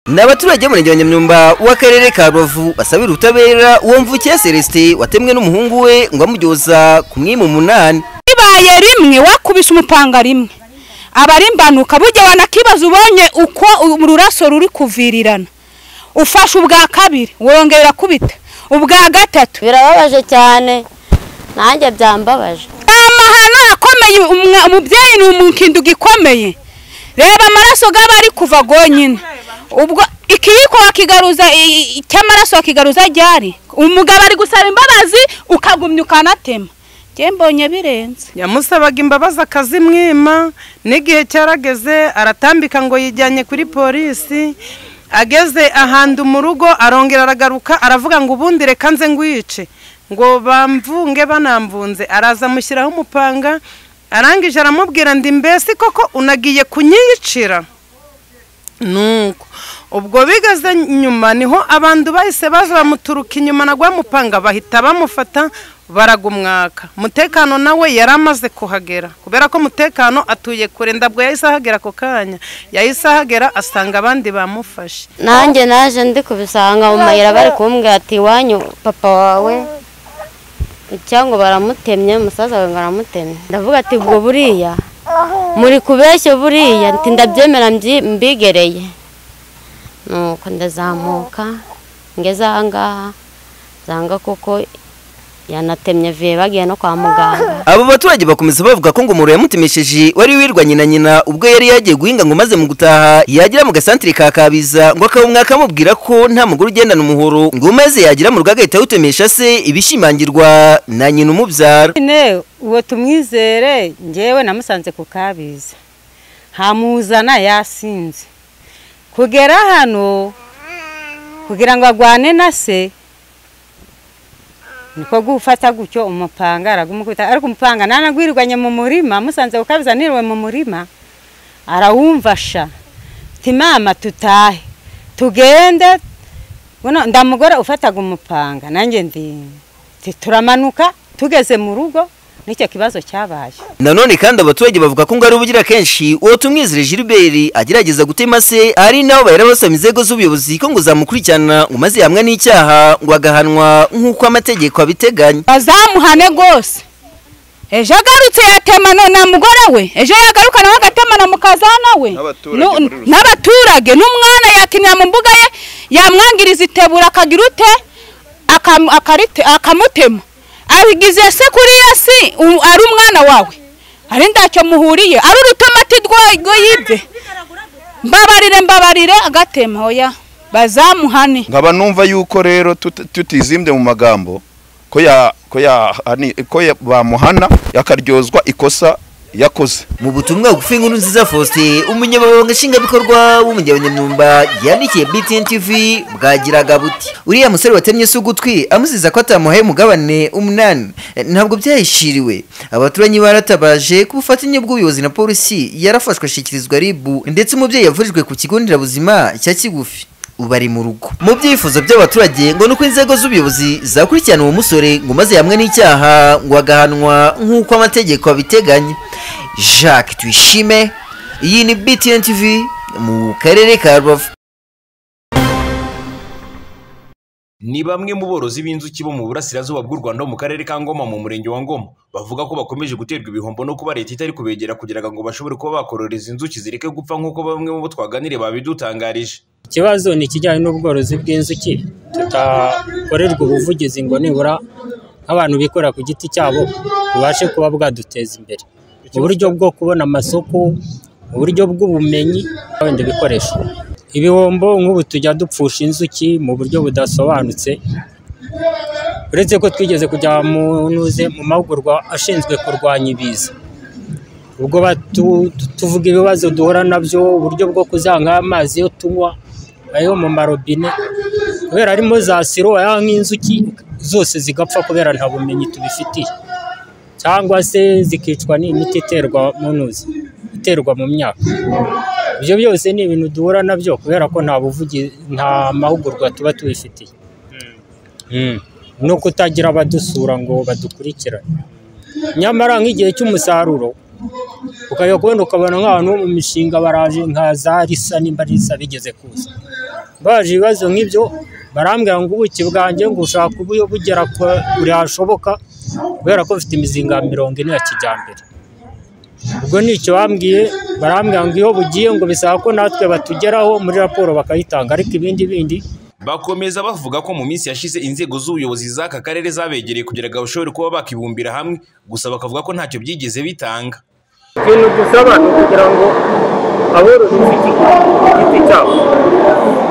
ni abaturage b'umurenge wa nyamyumba w'akarere ka rubavu basabira ubutabera uwo mvukiye celestin watemwe n'umuhungu we ngo amujyoza ku mwimu munani bibaye rimwe wakubise umupanga rimwe aba ari imbanuka burya wanakibaza ubonye uko ururaso ruri kuvirirana ufashe ubwa kabiri wongera kubita ubwa gatatu birababaje cyane nanjye byambabaje amahano akomeye umubyeyi ni umukindo gikomeye reba amaraso gaba ari kuva gonyine ubwo ikiyiko wakigaruza cy'amaraso wakigaruza ryari umugabo ari gusaba imbabazi ukagumya ukanatema mbonye birenze yamusabaga imbabazi akazimwima n'igihe cyarageze aratambika ngo yijyanye kuri polisi ageze ahandi mu rugo arongera aragaruka aravuga ngo ubundi reka nze ngwice ngo bamvunge banamvunze araza amushyiraho umupanga arangije aramubwira ndi mbese koko unagiye kunyiyicira nuko ubwo bigeze nyuma niho abantu bahise baza bamuturuka inyuma na mupanga bahita bamufata baragumwaka umutekano nawe yari amaze kuhagera kubera ko umutekano atuye kure ndabwo yahise ahagera ako kanya yahise ahagera asanga abandi bamufashe nanjye naje ndi kubisanga mu mayira bari kumbwira ati iwanyu papa wawe cyangwa baramutemye umusaza wawe ngo aramutemye ndavuga ati ubwo buriya muri kubeshye buriya ndabyemera mbigereye nuko ndazamuka ngeze ahangaha zanga kuko yanatemye viye bagiye no kwa muganga abo baturage bakomeza bavuga ko ngo umuriro yamutemesheje wari wirwanye na nyina ubwo yari yagiye guhinga ngo maze mu gutaha yagera mu gasantire ka kabiza ngo akabumwaka amubwira ko nta mugore ugendana umuhoro ngo maze yagira mu rugo agahita awutemesha se ibishimangirwa na nyina umubyara nyine uwo tumwizere ngewe namusanze ku kabiza hamuzana yasinze kugera hano kugira ngo agwane na se niko gufata gutyo umupanga aragumukubita ariko umupanga nanagwirirwanye mu murima musanze gukabiza niriwe mu murima arawumvasha ati mama tutahe tugende ndamugore ufataga umupanga nanjye ndi turamanuka tugeze mu rugo nicyo kibazo cyabaye nanone kandi abaturage bavuga ko ngo ari ubugira kenshi uwo tumwizere gilbert agerageza gutema se ari nabo bahera basaba inzego z'ubuyobozi ko ngo zamukurikirana ngo maze yamwe n'icyaha ngo agahanwa nk'uko amategeko abiteganya bazamuhane rwose ejo agarutse yatema na mugore we ejo yagaruka nawe agatema na mukazana we n'abaturage n'umwana yakinira mu mbuga ye yamwangiriza itebura akagira ute akamutema abigize se kuriya si ari umwana wawe ari ntacyo muhuriye ari urutomati rwo yibye mbabarire mbabarire agatema oya bazamuhane nkaba numva yuko rero tutizimbye mu magambo ko bamuhana akaryozwa ikosa yakoze mu butumwa bugufi inkuru nziza faustin umunyamabanga nshingwabikorwa w'umujyi wa nyamyumba yandikiye btn tv bwagiraga buti uriya musore watemye se ugutwi amuziza ko atamuhaye umugabane umunani ntabwo byahishiriwe abaturanyi baratabaje ku bufatanye bw'ubuyobozi na polisi yarafashwe ashyikirizwa ribu ndetse umubyeyi yavurijwe ku kigo nderabuzima cya kigufi ubu ari mu rugo mu byifuzo by'abaturage ngo ni uko inzego z'ubuyobozi zakurikirana uwo musore ngo maze yamwe n'icyaha ngo agahanwa nk'uko amategeko abiteganya jacques tuyishime iyi ni btn tv mu karere ka rubavu ni bamwe mu borozi b'inzuki bo mu burasirazuba bw'u rwanda mu karere ka ngoma mu murenge wa ngoma bavuga ko bakomeje guterwa ibihombo no kuba leta itari kubegera kugira ngo bashobore kuba bakororeza inzuki zireke gupfa nk'uko bamwe mu bo twaganiriye babidutangarije ikibazo ni ikijyanye n'ubworozi bw'inzuki tutakorerwa ubuvugizi ngo nibura nk'abantu bikorera ku giti cyabo bubashe kuba bwaduteza imbere uburyo bwo kubona amasoko uburyo bw'ubumenyi n'ibindi bikoresho ibihombo nk'ubu tujya dupfusha inzuki mu buryo budasobanutse uretse ko twigeze kujya mu mahugurwa ashinzwe kurwanya ibiza ubwo tuvuga ibibazo duhura nabyo uburyo bwo kuzanga amazi yo tunywa ayo mu marobine kubera harimo za siro nk'inzuki zose zigapfa kubera nta bumenyi tubifitiye cyangwa se zikicwa n'imiti iterwa mu ntuzi iterwa mu myaka ibyo byose ni ibintu duhura nabyo kubera ko nta buvugi nta mahugurwa tuba tubifitiye ni ukutagira abadusura ngo badukurikirane nyamara nk'igihe cy'umusaruro ukajya kubona ukabona nk'abantu bo mu mishinga baraje nka za risa nimba risa bigeze kuza baje ibibazo nk'ibyo barambwira ngo ubuki bwanjye ngo ushaka ubuyo bugera kure hashoboka kubera ko bufite imizinga ya mirongo ine ya kijyambere ubwo ni icyo bambwiye barambwira ngo iyo bugiye ngo bisaba ko natwe batugeraho muri raporo bakayitanga ariko ibindi bindi bakomeza bavuga ko mu minsi yashize inzego z'ubuyobozi z'aka karere zabegereye kugira ngo bashobore kuba bakibumbira hamwe gusa bakavuga ko ntacyo byigeze bitanga ikintu dusaba ni ukugira ngo aborozi b'igiti giti cyabo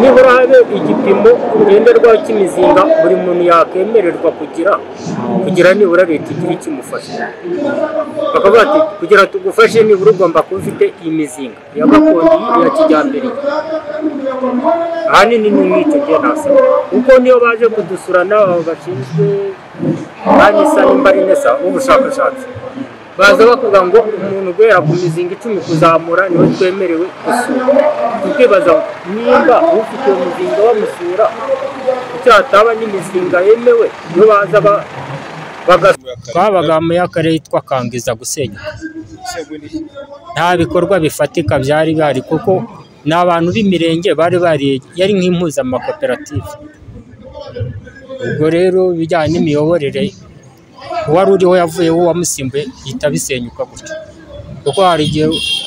nibura habe igipimo ngenderwaho cy'imizinga buri muntu yakwemererwa kugira kugira nibura leta igira ikimufasha bakavuga ati kugira tugufashe nibura ugomba kuba ufite iyi mizinga ya gakondo ya kijyambere ahanini ni nk'icyo gihe nasaba kuko niyo baje kudusura n'abo bashinzwe banki isa n'imbarinesa w'ubushakashatsi baza bavuga ngo umuntu guhera ku mizinga icumi kuzamura niwe twemerewe gusura tukibaza ngo niba ufite uwo muzinga bamusura icyataba n'imizinga yemewe iyo baza ba- bagasura twabaga mu y'akarere yitwa kangiza gusenya nta bikorwa bifatika byari bihari kuko ni abantu b'imirenge bari bari yari nk'impuzamakoperative ubwo rero ibijyanye n'imiyoborere uwari uriho yavuyeho uwamusimbuye bihita bisenyuka gutyo kuko hari igihe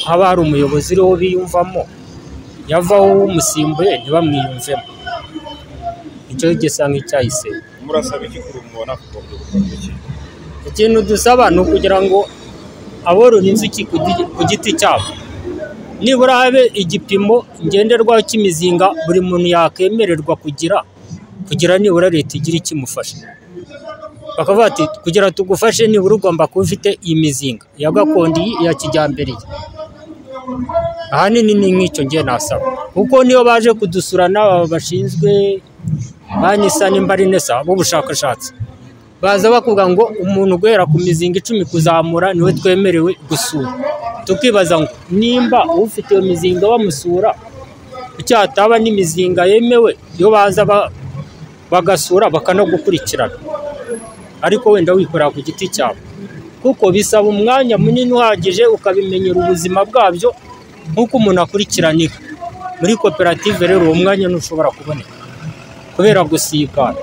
haba hari umuyobozi uriho biyumvamo yavaho umusimbuye ntibamwiyumvemo icyo gisa nk'icyahise murasaba iki kuri mubona kugombye gukora iki ikintu dusaba ni ukugira ngo aborora inzuki ku gi- ku giti cyabo nibura habe igipimo ngenderwaho cy'imizinga buri muntu yakwemererwa kugira kugira nibura leta igira ikimufasha bakavuga ati kugira tugufashe nibura ugomba kuba ufite iyi mizinga ya gakondo iyi iya kijyambere iyi." ahanini ni nk'icyo ngiye nasaba kuko niyo baje kudusura n'aba bashinzwe banki isa n'imbarinesa b'ubushakashatsi baza bakuvuga ngo umuntu guhera ku mizinga icumi kuzamura niwe twemerewe gusura tukibaza ngo nimba ufite iyo mizinga bamusura icyataba n'imizinga yemewe iyo baza ba- bagasura bakanagukurikirana ariko wenda wikorera ku giti cyawe kuko bisaba umwanya munini uhagije ukabimenyera ubuzima bwabyo nk'uko umuntu akurikirana inka muri koperative rero uwo mwanya ntushobora kuboneka kubera gusiba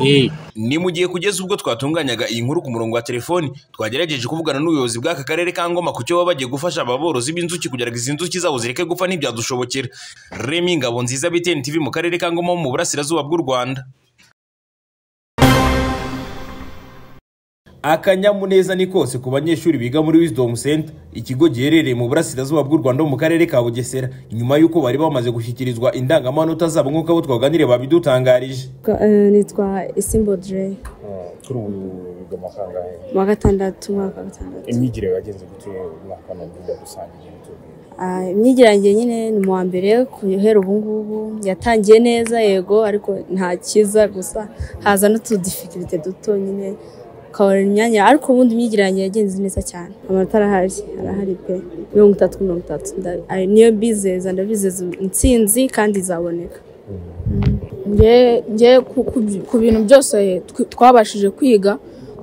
Eh. ni mu gihe kugeza ubwo twatunganyaga iyi nkuru ku murongo wa telefoni twagerageje kuvugana n'ubuyobozi bw'aka karere ka ngoma ku cyo baba bagiye gufasha aba borozi b'inzuki kugira ngo izi nzuki zabo zireke gupfa ntibyadushobokera remi ngabo nziza btn tv mu karere ka ngoma ho mu burasirazuba bw'u rwanda akanyamuneza ni kose ku banyeshuri biga muri wisdom center ikigo giherereye mu burasirazuba bw'u rwanda mu karere ka bugesera nyuma y'uko bari bamaze gushyikirizwa indangamanota zabo nk'uko abo twaganiriye babidutangarije nitwa isimbodire kuri ubu wiga amafaranga he mu wa gatandatu umwaka wa gatandatu imyigire yagenze gute umwaka wa nabwo rusange igihe tubwira Ah, imyigire yanjye nyine ni mu wa mbere guhera ubu ngubu yatangiye neza yego ariko nta cyiza gusa haza n'utudifirite duto nyine ukabona imyanya ariko ubundi imyigire yanjye yagenze neza cyane amanota arahari arahari pe mirongo itatu kuri mirongo itatu nda- ah, niyo bizeza ndabizeza intsinzi kandi izaboneka nge ku bintu byose tw- twabashije kwiga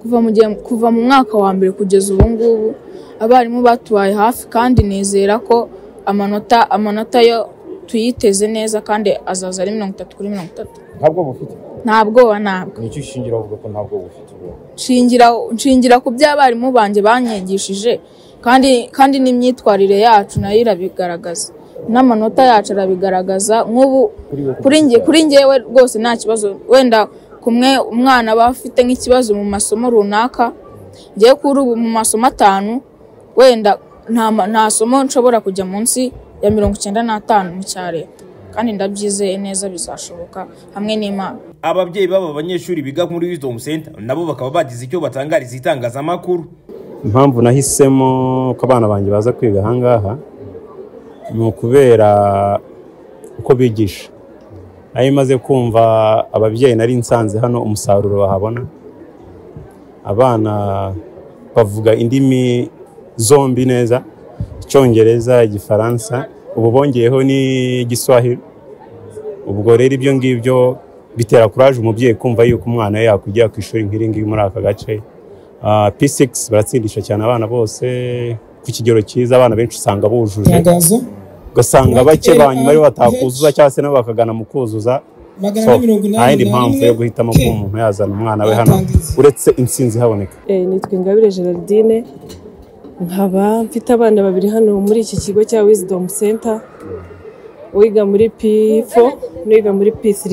kuva mu gihe kuva mu mwaka wa mbere kugeza ubu ngubu abarimu batubaye hafi kandi nizera ko amanota amanota yo tuyiteze neza kandi azaza ari mirongo itatu kuri mirongo itatu ntabwo bufite nta bwoba ntabwo ni iki ushingira uvuga ko ntabwo bufite ubu nshingira nshingira ku byo abarimu banjye banyigishije kandi kandi n'imyitwarire yacu nayo irabigaragaza n'amanota yacu arabigaragaza nk'ubu kuri njye kuri njyewe rwose nta kibazo wenda kumwe umwana aba afite nk'ikibazo mu masomo runaka ngewe kuri ubu mu masomo atanu wenda nta ma- nta somo nshobora kujya munsi ya mirongo icyenda n'atanu mu cya leta kandi ndabyizeye neza bizashoboka hamwe n'imana ababyeyi b'aba banyeshuri biga muri wisdom center nabo bakaba bagize icyo batangariza itangazamakuru impamvu nahisemo ko abana banjye baza kwiga aha ngaha ni ukubera uko bigisha nayo imaze kumva ababyeyi nari nsanze hano umusaruro bahabona abana bavuga indimi zombi neza icyongereza igifaransa ubu bongeyeho n'igiswahili ubwo rero ibyo ngibyo bitera kuraje umubyeyi kumva yuko umwana we yakwigira ku ishuri nk'iri ngiri muri aka gace Ah, P6 baratsindisha cyane abana bose ku kigero cyiza abana benshi usanga bujuje ugasanga bake ba nyuma aribo batakuzuza cyangwa se nabo bakagana mu kuzuza Magana so ane mirongo inani nta yindi na mpamvu rimwe, yo guhitamo kuba umuntu yazana umwana we hano uretse insinzi ihaboneka Eh, nitwa ingabire geraldine nkaba mfite abana babiri hano muri iki kigo cya wisdom center uwiga muri p4 n'uwiga muri p3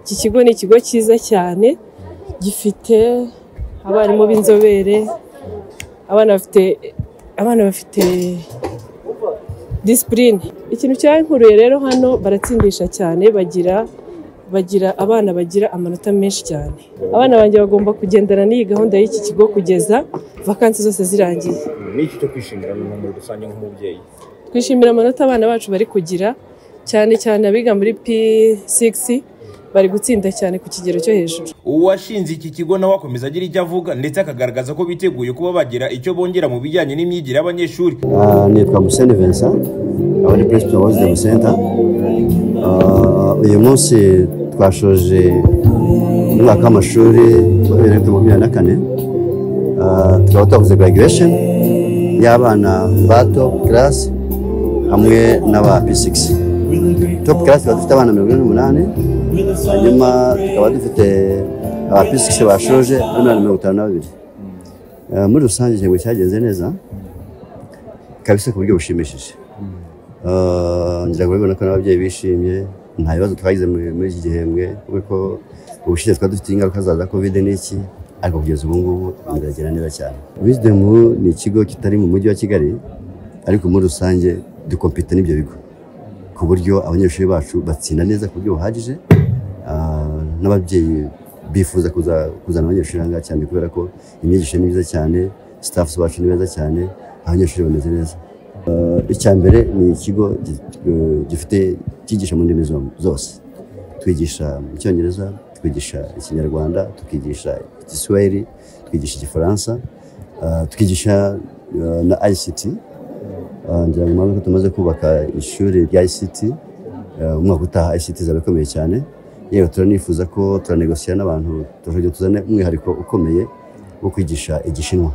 iki kigo ni ikigo cyiza cyane gifite abarimu b'inzobere abana bafite abana bafite disipurine ikintu cyankuruye rero hano baratsindisha cyane bagira bagira abana bagira amanota menshi cyane abana banjye bagomba kugendana n'iyi gahunda y'iki kigo kugeza vakansi zose zirangiye ni iki cyo kwishimira muri rusange nk'umubyeyi twishimira amanota abana bacu bari kugira cyane cyane abiga muri p6 bari gutsinda cyane ku kigero cyo hejuru uwashinze iki kigo nawe akomeza agira icyo avuga ndetse akagaragaza ko biteguye kuba bagira icyo bongera mu bijyanye n'imyigire y'abanyeshuri Ah, nitwa museni vincent aba ni perezida wa wisdom center Ah, uyu munsi twashoje umwaka w'amashuri wa bibiri na gatatu makumyabiri na kane Ah, tukaba twakoze graduation y'abana ba top class hamwe n'aba p6 top class tukaba dufite abana mirongo ine n'umunani hanyuma tukaba dufite aba p6 bashoje ari mirongo ine na itanu na babiri Ah, muri rusange ikigo cyagenze neza kabisa ku buryo bushimishije Ah, ngira ngo urabibona ko n'ababyeyi bishimye nta bibazo twagize muri muri iki gihembwe kuko ubushize twari dufite ingaruka za za kovide n'iki ariko kugeza ubu ngubu ibintu biragenda neza cyane wisdom ni ikigo kitari mu mujyi wa kigali ariko muri rusange dukompita n'ibyo bigo ku buryo abanyeshuri bacu batsinda neza ku buryo buhagije Ah, n'ababyeyi bifuza kuza- kuzana abanyeshuri aha ngaha cyane kubera ko imyigisho ni myiza cyane sitafu bacu ni beza cyane abanyeshuri bameze neza Ah, icya mbere ni ikigo gi- eh, gifite cyigisha mu ndimi zo- zose twigisha mu cyongereza twigisha ikinyarwanda tukigisha igiswahili twigisha igifaransa ah, tukigisha eh, na ict Ah, ngira ngo mpamvu ko tumaze kubaka ishuri rya ict eh, umwaka utaha ict izaba ikomeye cyane yewe turanifuza ko turanegosira n'abantu turashobora kugira tuzane umwihariko ukomeye wo kwigisha igishinwa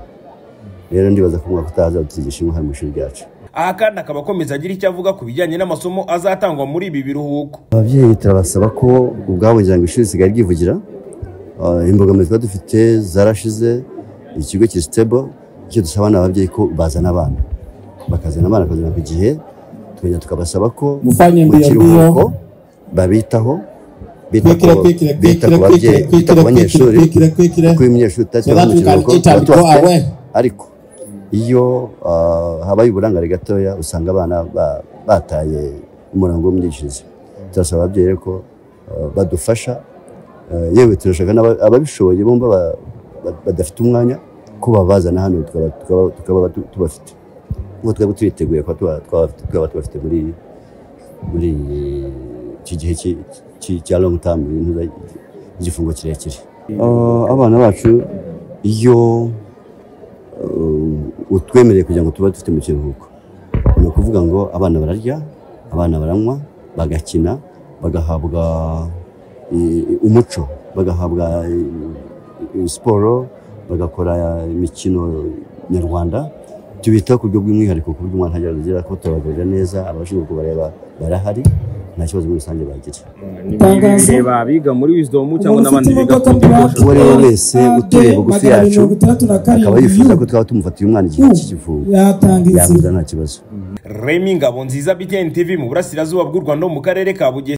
rero ndibaza ko umwaka utaha azaba igishinwa hano mu ishuri ryacu aha kandi akaba akomeza agira icyo avuga ku bijyanye n'amasomo azatangwa muri ibi biruhuko ababyeyi turabasaba ko ubwabo ngira ngo ishuri risigaye ryivugira Ah, imbogamizi tuba dufite zarashize ikigo kiri sitebo icyo dusaba ni ababyeyi ko bazana abana bakazana abana bakazana ku gihe tukongera tukabasaba ko Mufanye mbio, kiruhuko babitaho bita ku kwikira, bita kwikira, ku babyeyi bita ku kwikira, banyeshuri kwikira, kwikira. kuko iyo umunyeshuri So utatira that we can mu kiruhuko eat and tuba go tubafite away. ariko iyo ah, habaye uburangare gatoya usanga abana ba- bataye umurongo w'imyigishirize turasaba ababyeyi rero ko ah, badufasha Ah, yewe turashaka n'aba- ababishoboye bumva ba- ba- badafite umwanya ko babazana hano tukaba- tukaba- tukaba tu- tubafite ubwo twaba turiteguye kuba tuba- twaba- twaba tubafite muri muri iki gihe cy'i- cy'i- cya long term ibintu za- igifungo kirekire Ah, abana bacu iyo ah, utwemereye kugira ngo tuba dufite mu kiruhuko ni ukuvuga ngo abana bararya abana baranywa bagakina bagahabwa i- umuco bagahabwa i- i- siporo bagakora imikino nyarwanda tubitaho ku buryo bw'umwihariko ku buryo umwana agera ko turabagurira neza abashinzwe kubareba barahari nta kibazo muri rusange bagira bireba abiga muri wisdom cyangwa n'abandi biga ku ndi uwo ari we wese utuye bugufi magana yacu mirongo itandatu na karindwi. akaba yifuza ko twaba tumufatiye umwana igihe cy'ikivugo Yatanga insinzi. yamuza nta kibazo remy ngabo nziza btn tv mu burasirazuba bw'u rwanda ho mu karere ka bugesera